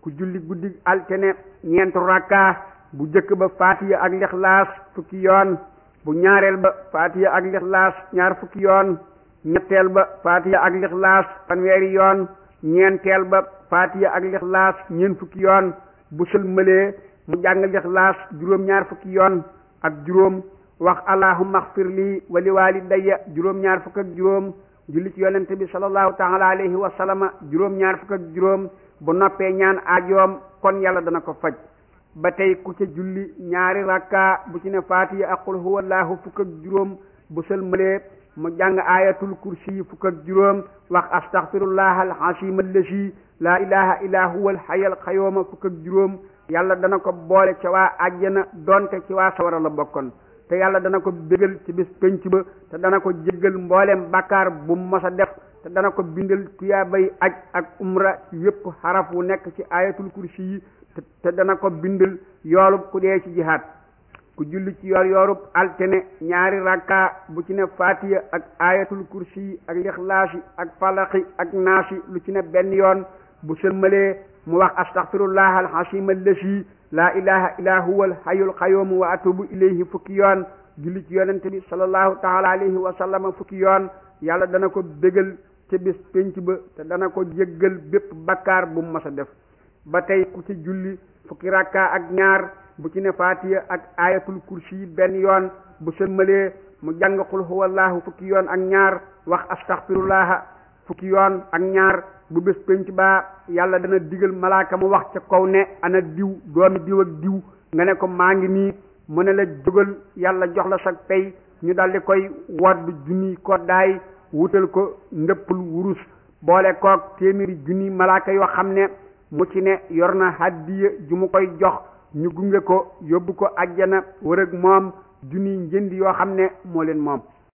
ku julli guddi altine ñeent rakka bu jëkk ba faatiya ak lixlaas fukki yoon bu ñaareel ba faatiya ak lixlaas ñaar fukki yoon ñetteel ba faatiya ak lixlaas fanweeri yoon ñeenteel ba faatiya ak lixlaas ñeent fukki yoon bu sëlmalee mu jàng lixlaas juróom ñaar fukki yoon ak juróom wax allahumma axfir lii wa li walidayya juróom ñaar fukk ak juróom julli ci yonente bi sallallahu taala alayhi wa sallama juróom ñaar fukk ak juróom bu noppee ñaan aajoom kon yàlla dana ko faj ba tey ku ca julli ñaari rakka bu ci ne faatiya ak qul huwallahu fukk ak juróom bu sëlmalee mu jàng ayatul kursi yi fukk ak juróom wax astaghfirullah alhasim allasi laa ilaha illa huwa alhayyul qayyum fukk ak juróom yàlla dana ko boole ca waa àjjana donte ci waa sawara la bokkoon te yàlla dana ko bégal ci bis penc ba te dana ko jéggal mbooleem bàkkaar bu mu mos a def te dana ko bindal tuyaabay aj ak umra ci yépp xaraf wu nekk ci ayatul kursi yi te dana ko bindal yoolub ku dee ci jihaad ku julli ci yoor yoorub altine ñaari rakka bu ci ne fatiya ak ayatul kursi yi ak lixlaasi ak falaqi ak naasi lu ci ne benn yoon bu sëlmalee mu wax astaghfirullah alhasim allasi laa ilaha illa huwa alhayyul qayyum wa atubu ilayhi fukki yoon julli ci yonente bi sallallahu taala alayhi wa sallama fukki yoon yàlla dana ko bégal ca bis pénc ba te dana ko jéggal bépp bakkaar bu mu mas a def ba tey ku ci julli fukki rakka ak ñaar bu ci ne faatiya ak ayatul kursi yi benn yoon bu sëlmalee mu jàng qul huwallahu fukki yoon ak ñaar wax astaghfirullah fukki yoon ak ñaar bu bés penc baa yàlla dana digal malaaka mu wax ca kaw ne ana diw doomi diw ak diw nga ne ko maa ngi nii mu ne la jógal yàlla jox la sa pay ñu daldi koy wodd junni koddaay wutal ko ndëppul wurus boole koog téeméeri junni malaaka yoo xam ne mu ci ne yor na hàddiya ju mu koy jox ñu gunge ko yóbbu ko ajjana wër ak moom junni njënd yoo xam ne moo leen moom